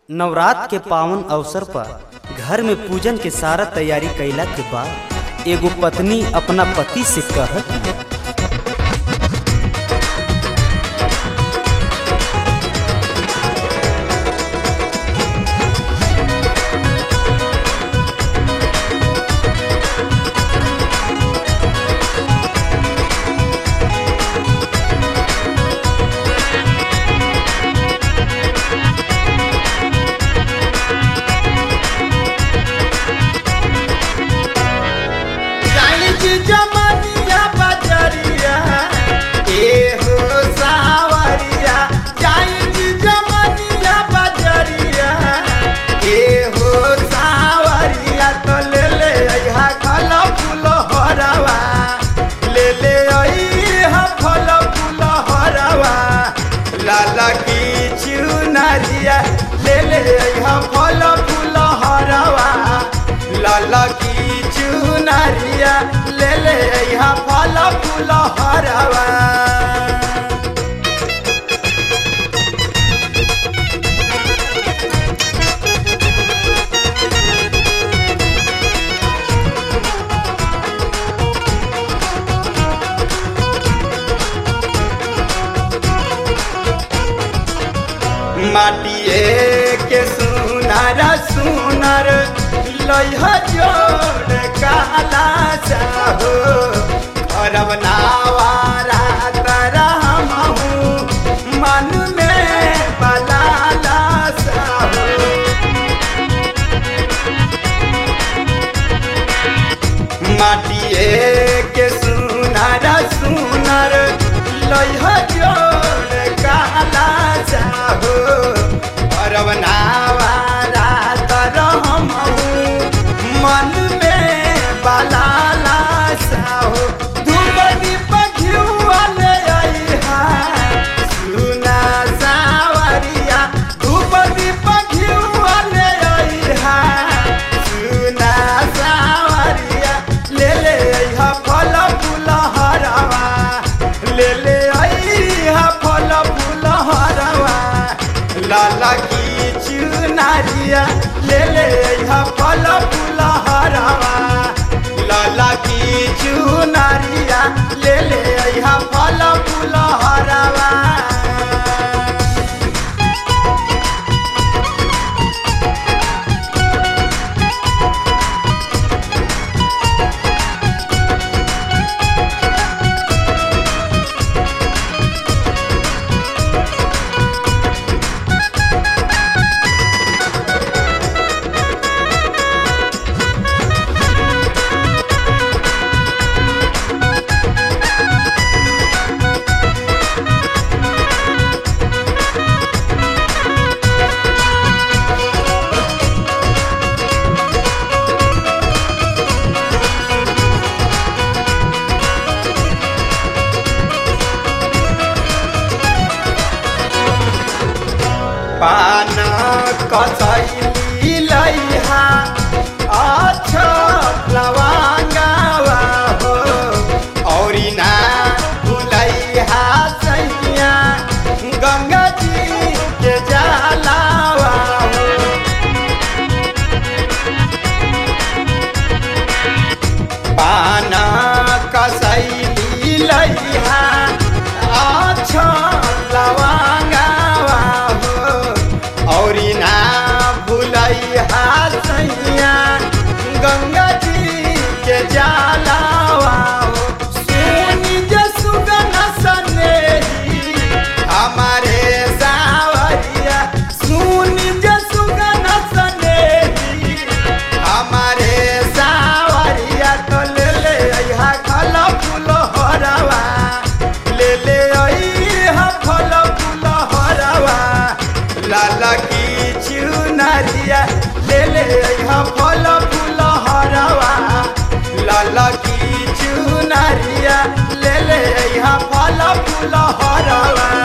नवरात्र के पावन अवसर पर घर में पूजन के सारा तैयारी कैला के बाद एगो पत्नी अपना पति से कहत बिया, जानी जी जमनिया बजरिया ए हो सावरिया जानी जी जमनिया बजरिया ए हो सावरिया तो ले ले अइहा फल फूल हरवा ले ले अइहा फल फूल हरवा लाला की चुनरिया ले ले अइहा फल फूल हरवा लाला की चुनरिया ले ले यहाँ फल फूल हरवा माटिए के सुनर सुनर लइह जोड़ काला चाहो करब नावारा तरहमहू मन में बलाला साहो माटिए के सुनर सुनर लइह जोड़ काला चाहो अरब नावारा तरहमहू मन में बलाला साहो धुबनी पखियुआ ले अइहा सुना सावरिया धुबनी पखियुआ ले अइहा सुना सावरिया ले ले अइहा फल फूल हरवा ले ले अइहा फल फूल हरवा लाला की चुनारिया ले ले अइहा फल फूल हरवा लाला की चुनारिया ले ले अइहा फल फूल हरवा पान कसैली लैहा अच्छा लवाङ्गावा हो औरी ना भुलैहा सैया गङ्गा जी के जलावा हो पान कसैली लैहा अच्छा लवाङ्गावा हो औरी ना भुलैहा सैया गङ्गा जी के जलावा हो सुनी जे सुगन सनेही हमारे सावरिया सुनी जे सुगन सनेही हमारे सावरिया तो ले ले अइहा फल फूल हरवा ले ले अइहा फल फूल हरवा लाला की चुनरिया ले ले अइहा फल फूल हरवा लाला की चुनरिया ले ले अइहा फल फूल हरवा